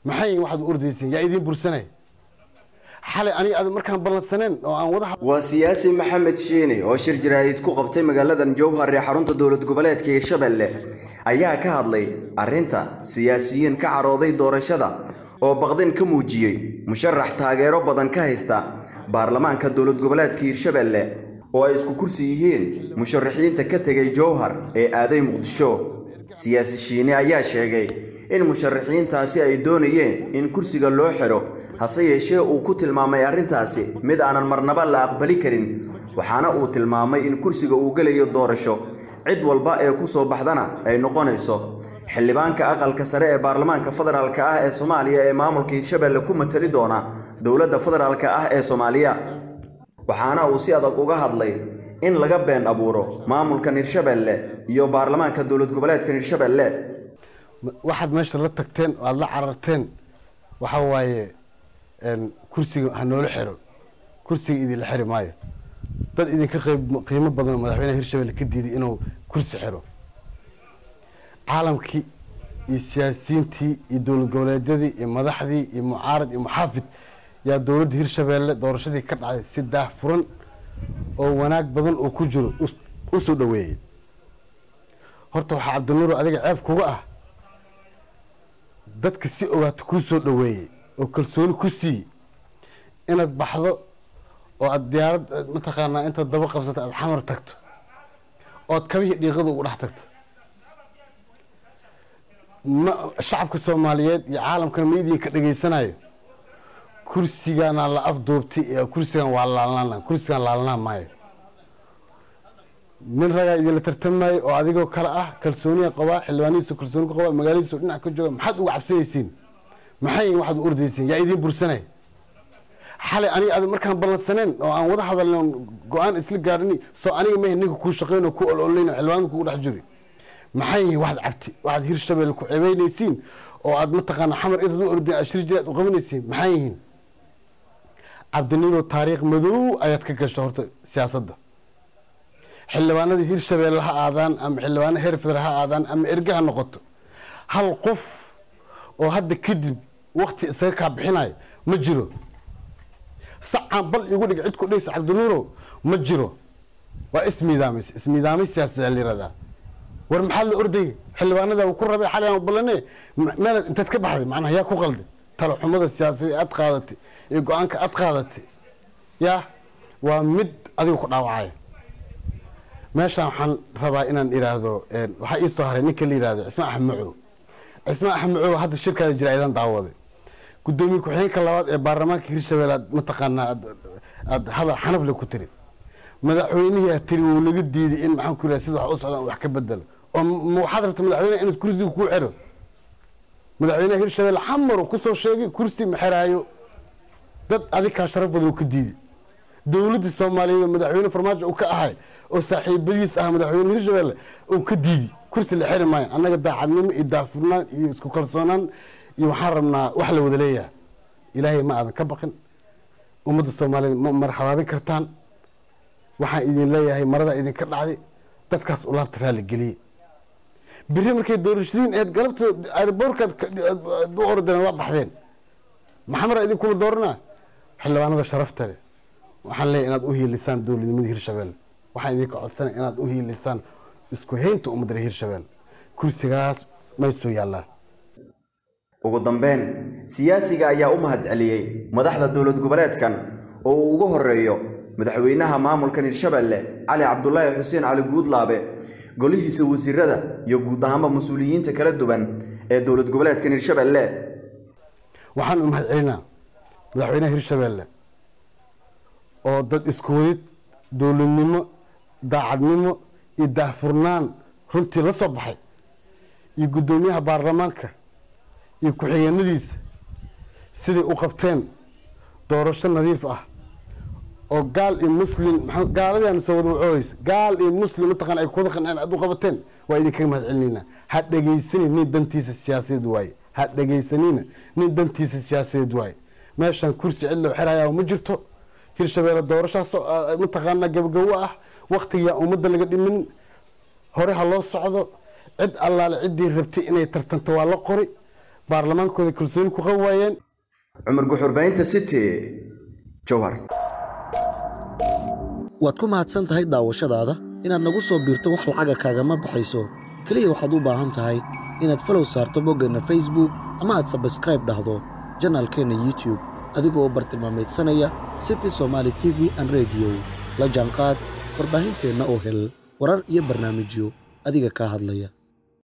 maxay waxaad u ordaysiin yaa idiin bursanay xalay aniga aad markaan ballansaneen oo aan wada waa siyaasi maxamed shiini oo shir jaraa'id ku qabtay magaaladan jowhar ee xarunta dowlad goboleedka hirshabelle ayaa ka hadlay arrinta siyaasiyiin ka carooday doorashada oo baqdin ka muujiyey musharax taageero badan ka haysta baarlamaanka dowlad goboleedka hirshabelle oo ay isku kursi yihiin musharaxiinta ka tegay jowhar ee aaday muqdisho siyaasi shiini ayaa sheegay in musharaxiintaasi ay doonayeen in kursiga loo xidho hase yeeshee uu ku tilmaamay arrintaasi mid aanan marnaba la aqbali karin waxaana uu tilmaamay in kursiga uu gelayo doorasho cid walba ee ku soo baxdana ay noqonayso xildhibaanka aqalka sare ee baarlamaanka federaalk ah ee soomaaliya ee maamulka hirshabelle ku matali doona dowladda federaalk ah ee soomaaliya waxaana uu si adag uga hadlay in laga been abuuro maamulkan hirshabelle iyo baarlamaanka dowlad goboleedkan hirshabelle waxaad meesha la tagteen oo aada la cararteen waxa waaye kursiga ha noola xiro kursiga idinla xiri maayo dad idinka qeyb qiimo badan oo madaxweynaha hirshabelle ka diiday inuu kursi xiro caalamkii iyo siyaasiyiintii iyo dowlad goboleedyadii iyo madaxdii iyo mucaarad iyo muxaafid yaa dowladda hirshabelle doorashadii ka dhacday si daah furan oo wanaag badan oo ku jiro u soo dhaweeyey horta waxaa cabdinuur adiga ceeb kuga ah dadka si ogaato kuu soo dhaweeyey oo kalsooni ku siiyey inaad baxdo oo aada diyaarad mataqaanaa intaad daba qabsato aada xamar tagto ood kabihii dhiiqada ugu dhex tagto ma shacabka soomaaliyeed iyo caalamkana ma idinka dhegaysanayo kursigana la afduubtay kursigan waa laalnaan kursigan laalnaan maayo nin ragaa idinla tartamayo oo adigoo kale ah kalsooniya qabaa xildhibaanihiisu kalsooni ku qabaa magaaladiisu dhinac ka jooga maxaad uga cabsanaysiin maxay waxaad u ordaysiin yaa idiin bursanay xalay aniga aad markaan ballansaneen oo aan wada hadalno go-aan isla gaarni soo aniga mehe ninka kuu shaqeyn oo ku ololayn oo xildhibaanada kugu dhex jiri maxay yihiin waxaad cabti waxaad hirshabelle ku cebeynaysiin oo aad mataqaana xamar intaad u ordeen aad shir jira aad u qabanaysiin maxay yihiin cabdiniiro taariikh madow ayaad ka gasha horta siyaasadda xildhibaanada hirshabelle ha aadaan ama xildhibaana heer federal ha aadaan ama erge ha noqoto hal qof oo hadda kadib wakti isaga kaa bixinayo ma jiro sacaan bal igu dhig cid ku dhaysa cabdinuurow ma jiro waa ismiidaamis ismiidaamis siyaasadaa la yiraahdaa war maxaad la ordayay xildhibaanada ku rabay xalay aan balane meel intaad ka baxday macnaha yaa ku qalday talo xumada siyaasadeed aad qaadatay iyo go-aanka aad qaadatay yaa waa mid adiga ku dhaawacaya meeshaan waxaan rabaa inaan iraahdo waxaa ii soo haray ninka la yihahdo cismaan axmed macow cismaan axmed macow hadda shirkaada jira aydan daawaday gudoomiye ku-xigeenka labaad ee baarlamaanka hirshabelle aad mataqaanaa aad hadal xanafle ku tiri madaxweynihii aad tiri wuu naga diiday in maxaan ku yidhaha sida wax u socdaan wax ka bedelo oo ma waxaad rabta madaxweyneha in kursiga kuu xero madaxweynaha hirshabelle xamar uu kusoo sheegay kursi ma xeraayo dad adikaa sharaf badan uu ka diiday dowladda soomaaliyeed oo madaxweyne farmaajo uu ka ahay oo saaxiibadiis ah madaxweyne hirshabelle uu ka diidi kursi la xiri maayo annaga daacadnimo iyo daafurnaan iyo isku kalsoonaan iyo waxaan rabnaa wax la wada leeyahay ilaahay ma aadan ka baqin ummadda soomaaliyeed ma marxabaabin kartaan waxaan idin leeyahay marada idinka dhacday dadkaas ulaabta raalli geliyey biri markay doorashadiin eed galabta airboorkaad u ordeen waa baxdeen maxamara idinkula dooranaa xildhibaanada sharafta leh waxaan leeyahay inaad u hiilisaan dowladnimada hirshabelle waxaan idinka codsanay inaad u hiilisaan isku haynta ummadda hirshabelle kursigaas may soo yaallaan ugu dambeyn siyaasiga ayaa u mahad celiyey madaxda dowlad goboleedkan oo uu ugu horeeyo madaxweynaha maamulkan hirshabelle cali cabdulaahi xuseen cali guudlaabe golihiisa wasiirada iyo guud ahaanba mas-uuliyiinta kala duwan ee dowlad goboleedkan hirshabelle waxaan u mahad celinaa madaxweynaha hirshabelle oo dad isku wadid dowladnimo daacadnimo iyo daahfurnaan runtii la soo baxay iyo guddoomiyaha baarlamaanka iyo ku-xigeenadiisa siday u qabteen doorasho nadiif ah oo gaal iyo muslim gaaladian soo wada wacooysa gaal iyo muslim mataqana ay kuwada qanceen aad u qabateen waa idinkaga mahad celinayna ha dhegaysanin nin dantiisa siyaasadeed waaye ha dhegaysanina nin dantiisa siyaasadeed waaye meeshaan kursi cid loo xirayaa ma jirto hirshabelle doorashaas mataqaana gabagabo ah waktigaa ummadda laga dhimin hore ha loo socdo cid allaale ciddii rabtay inay tartanto waa la qori baarlamaankooda kalsooni ku qabi waayeen cumar guxurbaynta city jowhar waad ku mahadsan tahay daawashadaada inaad nagu soo biirto wax lacaga kaagama baxayso keliya waxaad u baahan tahay inaad falow saarto boggeenna facebook ama aad sabskraib dhahdo janaalkeenna youtube adigoo bartilmaamaydsanaya city somaali t v an rediyo la jaanqaad warbaahinteenna oo hel warar iyo barnaamijyo adiga kaa hadlaya